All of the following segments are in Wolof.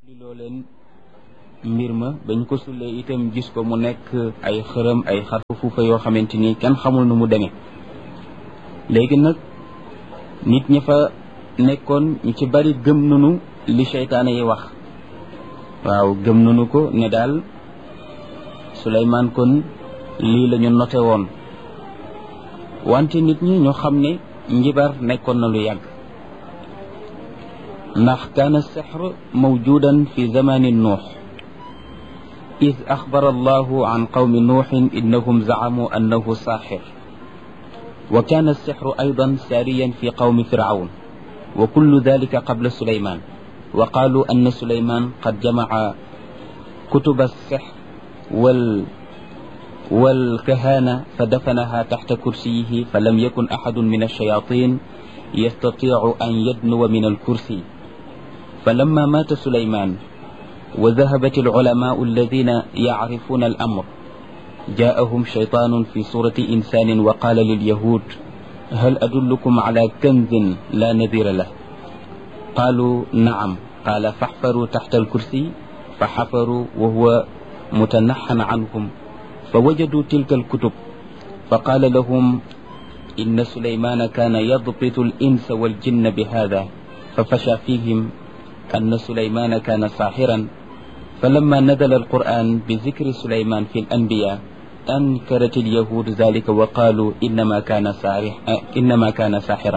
li loo leen mbir ma bañ ko sullee itam gis ko mu nekk ay xërëm ay xarfu fuufa yoo xamante ni kenn xamul nu mu demee léegi nag nit ñi fa nekkoon ñu ci bari gëm nanu li seytaane yi wax waaw gëm nanu ko ne daal Suleymaan kon lii la ñu noté woon wante nit ñi ñu xam ne njibar nekkoon na lu yàgg ndax kaana sixr mawjudan fi zamani nuux id axbara allahu an qawmi nuuxin innahum zacamuu annahu saaxir wa kaana alsixru aydan saariyan fi qawmi fircawn wa kullu dalika qabla suleyman wa qaaluu anna suleyman qad jamaca kutuba alsixr wal والكهانة فدفنها تحت كرسيه فلم يكن أحد من الشياطين يستطيع أن يدنو من الكرسي فلما مات سليمان وذهبت العلماء الذين يعرفون الأمر جاءهم شيطان في صورة إنسان وقال لليهود هل أدلكم على كنز لا نذير له قالوا نعم قال فاحفروا تحت الكرسي فحفروا وهو متنحن عنهم فوجدوا تلك الكتب فقال لهم إن سليمان كان يضبط الإنس والجن بهذا ففشى فيهم أن سليمان كان ساحرا فلما نزل القرآن بذكر سليمان في الأنبياء أنكرت اليهود ذلك وقالوا إنما كان سارح إنما كان ساحرا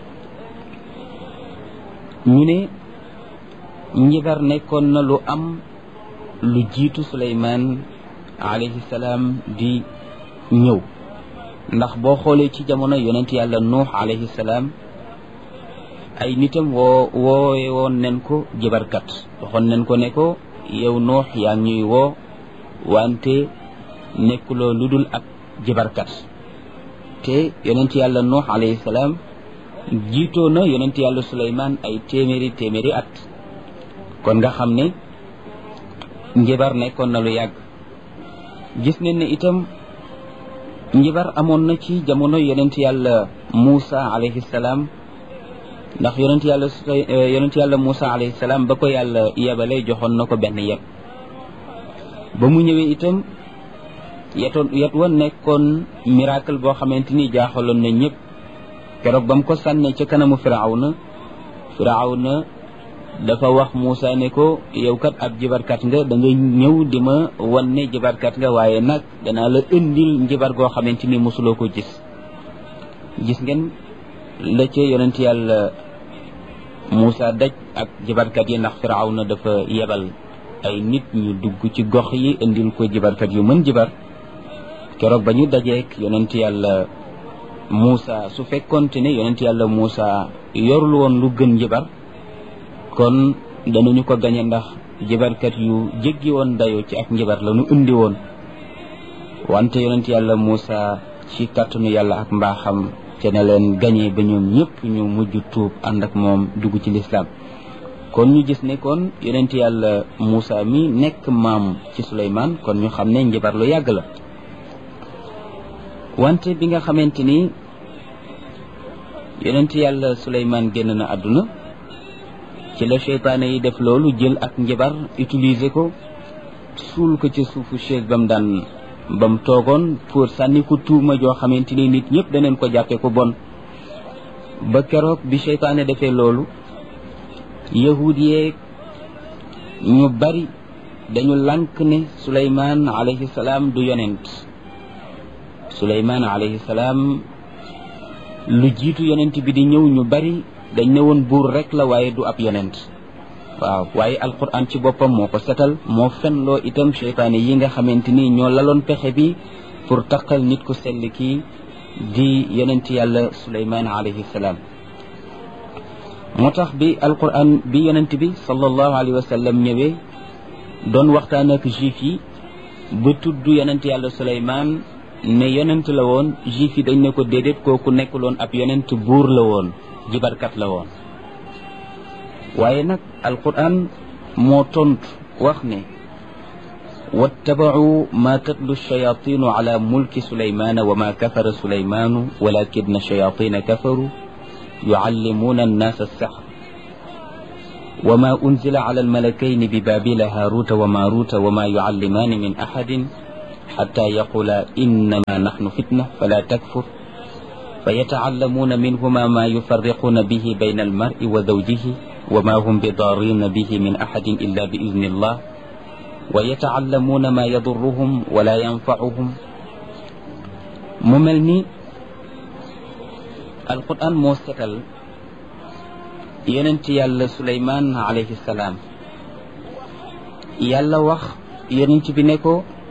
ñu ne njibar nekkoon na lu am lu jiitu Suleymaan alayhi salaam di ñëw ndax boo xoolee ci jamono yonent yàlla nuux alayhi salaam ay nitam woo woowe woon nen ko jëbarkat waxoon nen ko ne ko yow nuux yaa ñuy woo wante nekkuloo lu dul ak jëbarkat te yonent yàlla nuux alayhi salaam jiitoo na yonent yàlla suleymaan ay téeméeri téeméeri at kon nga xam ne njibar nekkoon na lu yàgg gis nañ ne itam njibar amoon na ci jamono yonent yàlla Muusa alayhi salaam ndax yonent yàlla yonent yàlla Muusa alayhi salaam ba ko yàlla yebale joxoon na ko benn yet ba mu ñëwee itam yetoon yet wa nekkoon miracle boo xamante ni jaaxaloon na ñëpp keroog ba mu ko sànnee ca kanamu Firawna Firawna dafa wax Moussa ne ko yow kat ab jibarkat nga da nga ñëw di ma wan ne jibarkat nga waaye nag danaa la indil njibar goo xamante ni mosuloo ko gis gis ngeen la ca yonent yàlla Moussa daj ak jibarkat yi ndax Firawna dafa yebal ay nit ñu dugg ci gox yi indil ko jibarkat yu mën jibar keroog ba ñu dajeek yonent yàlla Moussa su fekkonte ne yonent yàlla Moussa yorul woon lu gën jibar kon danañu ko gañe ndax jibarkat yu jéggi woon dayoo ci ak njibar la ñu indi woon wante yonent yàlla Moussa ci kàttanu yàlla ak mbaaxam te ne leen gañe ba ñoom ñëpp ñu mujj tuub ànd ak moom dugg ci lislaam kon ñu gis ne kon yonent yàlla Moussa mi nekk maam ci Suleymaan kon ñu xam ne njibar lu yàgg la wante bi nga xamante ni yonent yàlla Suleymaan génn na àdduna ci la seytaane yi def loolu jël ak njabar utiliser ko suul ko ci suufu chaise ba mu daan ba mu toogoon pour sànni ko tuuma joo xamante ni nit ñëpp daneen ko jàppee ko bon ba keroog bi seytaane defee loolu yahud yeeg ñu bari dañu lànk ne suleymaan alayhi salaam du yonent suleymaan alayhi salaam lu jiitu yonent bi di ñëw ñu bari dañ ne woon buur rek la waaye du ab yonent waaw waaye alquran ci boppam moo ko setal moo fenloo itam seytaane yi nga xamante ni ñoo laloon pexe bi pour taqal nit ku sell kii di yonent yàlla suleymaan alayhi salaam moo tax bi alquran bi yonent bi sallallahu alayhi wa sallam ñëwee doon waxtaan ak juif yi ba tudd yonent yàlla suleymaan ne yonent la woon juif yi dañ ne ko déedéet kooku nekkuloon ab yonent buur la woon jibarkat la woon waaye nag alquran moo tontu wax ne wattabacuu ma tatlu shayatinu ala mulki sulaymana wa ma kafara sulaymanu walakina shayatina kafaru yucallimuuna annaasa alsaxr وما أنزل على الملكين ببابل هاروت وماروت وما يعلمان من أحد حتى يقولا إنما نحن فتنة فلا تكفر فيتعلمون منهما ما يفرقون به بين المرء وزوجه وما هم بضارين به من أحد إلا بإذن الله ويتعلمون ما يضرهم ولا ينفعهم مملني القرآن موسكل yonent yàlla suleymaan alayhi salaam yàlla wax yonent bi ne ko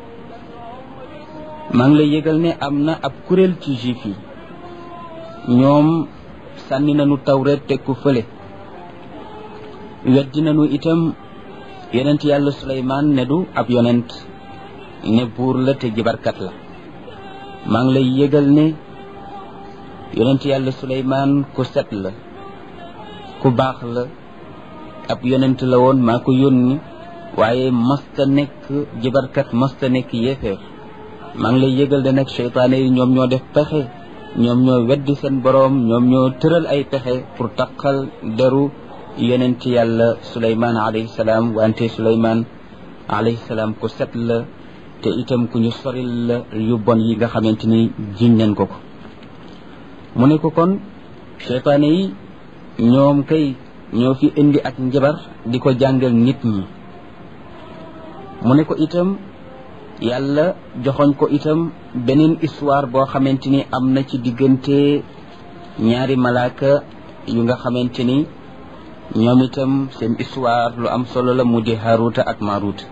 maa ngi lay yëgal ne am na ab kuréel ci juif yi ñoom sànni nañu tawreet teg ko fële weddi nañu itam yonent yàlla suleymaan ne du ab yonent ne buur la te jibarkat la maa ngi lay yëgal ne yonent yàlla suleymaan ku set la ku baax la ab yonent la woon maa ko yónni waaye masta nekk jibarkat masta nekk yéeféer maa ngi lay yëgal de nag seytaane yi ñoom ñoo def pexe ñoom ñoo weddi seen boroom ñoom ñoo tëral ay pexe pour taqal deru yonent yàlla suleymaan alayhi salaam wante suleymaan alayhi salaam ku set la te itam ku ñu soril la yu bon yi nga xamante ni jiñ nañ ko ko mu ne ko kon seytaane yi ñoom kay ñoo fi indi ak njabar di ko jàngal nit ñi mu ne ko itam yàlla joxoñ ko itam beneen histoire boo xamante ni am na ci diggante ñaari malaaka yu nga xamante ni ñoom itam seen histoire lu am solo la mu di Haruta ak Maruta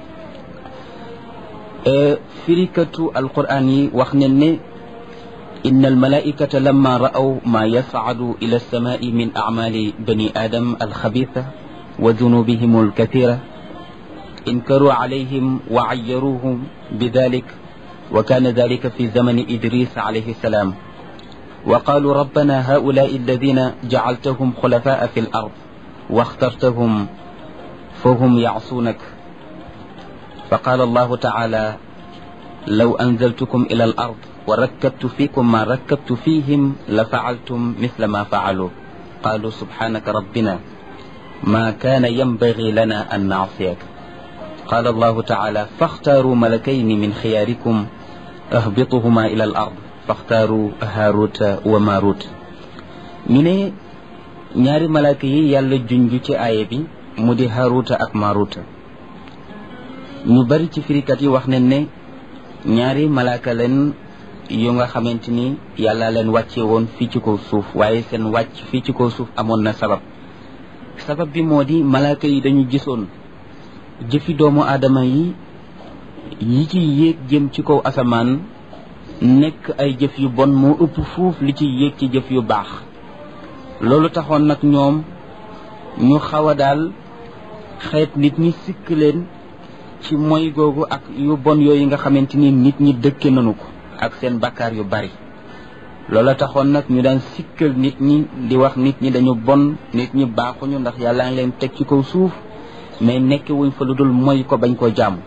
firikatu alquran yi wax ne ne إن الملائكة لما رأوا ما يصعد إلى السماء من أعمال بني آدم الخبيثة وذنوبهم الكثيرة انكروا عليهم وعيروهم بذلك وكان ذلك في زمن إدريس عليه السلام وقالوا ربنا هؤلاء الذين جعلتهم خلفاء في الأرض واخترتهم فهم يعصونك فقال الله تعالى لو أنزلتكم إلى الأرض وركبت فيكم ما ركبت فيهم لفعلتم مثل ما فعلوا قالوا سبحانك ربنا ما كان ينبغي لنا أن نعصيك قال الله تعالى فاختاروا ملكين من خياركم اهبطهما إلى الأرض فاختاروا هاروت وماروت ñu ne ñaari malaaka yi yàlla junj ci aaya bi mu di haruta ak maruta ñu bari ci firikat yi wax nañ ne ñaari malaaka leen yu nga xamante ni yàlla leen wàcce woon fii ci kaw suuf waaye seen wàcc fii ci kaw suuf amoon na sabab sabab bi moo di malaaka yi dañu gisoon jëfi doomu aadama yi yi ci yéeg jëm ci kaw asamaan nekk ay jëf yu bon moo ëpp fuuf li ci yéeg ci jëf yu baax loolu taxoon nag ñoom ñu xaw a daal xeet nit ñi sikk leen ci moy googu ak yu bon yooyu nga xamante ni nit ñi dëkke nañu ko ak seen bakkaar yu bari loola taxoon nag ñu daan sikkal nit ñi di wax nit ñi dañu bon nit ñi baaxuñu ndax yàlla ngi leen teg ci kaw suuf mais nekk wuñ fa lu dul moy ko bañ koo jàmm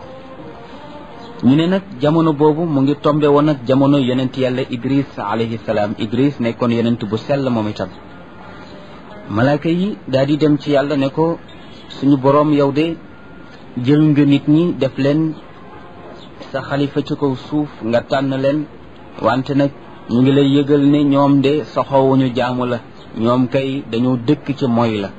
ñu ne nag jamono boobu mu ngi tombe woon ak jamono yonent yàlla idris alayhi salaam idris nekkoon yonent bu sell moom itam malaaka yi daal di dem ci yàlla ne ko suñu boroom yow de jël nga nit ñi def leen sa xalifa ci kaw suuf nga tànn leen wante nag ñu ngi lay yëgal ne ñoom de soxowuñu jaamu la ñoom kay dañoo dëkk ci moy la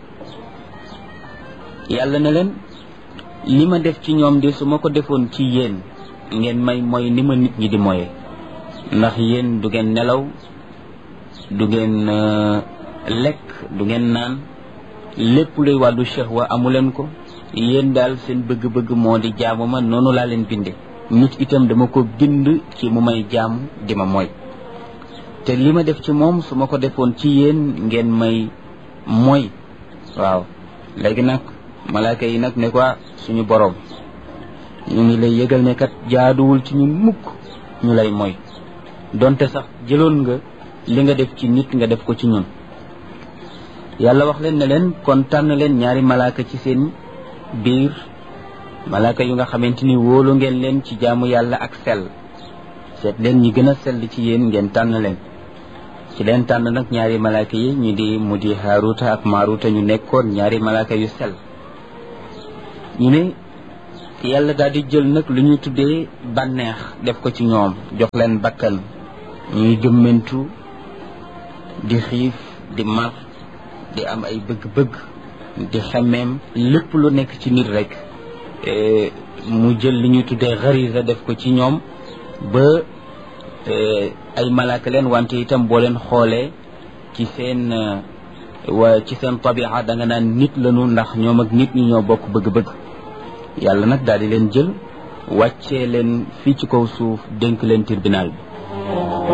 yàlla ne leen li ma def ci ñoom de su ma ko defoon ci yéen ngeen may moy ni ma nit ñi di moye ndax yéen du ngeen nelaw du ngeen lekk du ngeen naan lépp luy wàllu shahwa amu leen ko yéen daal seen bëgg-bëgg moo di jaamu ma noonu laa leen binde nit itam dama ko bind ci mu may jaamu di ma mooy te li ma def ci moom su ma ko defoon ci yéen ngeen may mooy waaw léegi nag malaaka yi nag ne ko suñu boroom ñu ngi lay yëgal ne kat jaaduwul ci ñu mukk ñu lay mooy donte sax jëloon nga li nga def ci nit nga def ko ci ñun yàlla wax leen ne leen kon tànn leen ñaari malaaka ci seen biir malaaka yu nga xamante ni wóolu ngeen leen ci jaamu yàlla ak sell seet leen ñi gën a sell ci yéen ngeen tànn leen ci leen tànn nag ñaari malaaka yi ñu di mu di Haaruta ak Maaruta ñu nekkoon ñaari malaaka yu sel ñu ne yàlla daal di jël nag lu ñuy tuddee bànneex def ko ci ñoom jox leen bakkan ñuy gëmmentu di xiif di mar di am ay bëgg-bëgg di xemmeem lépp lu nekk ci nit rek mu jël li ñuy tuddee xarisa def ko ci ñoom ba ay malaaka leen wante itam boo leen xoolee ci seen wa ci seen tabia da nga naan nit lañu ndax ñoom ak nit ñi ñoo bokk bëgg-bëgg yàlla nag daal di leen jël wàccee leen fii ci kaw suuf dénk leen tribunal bi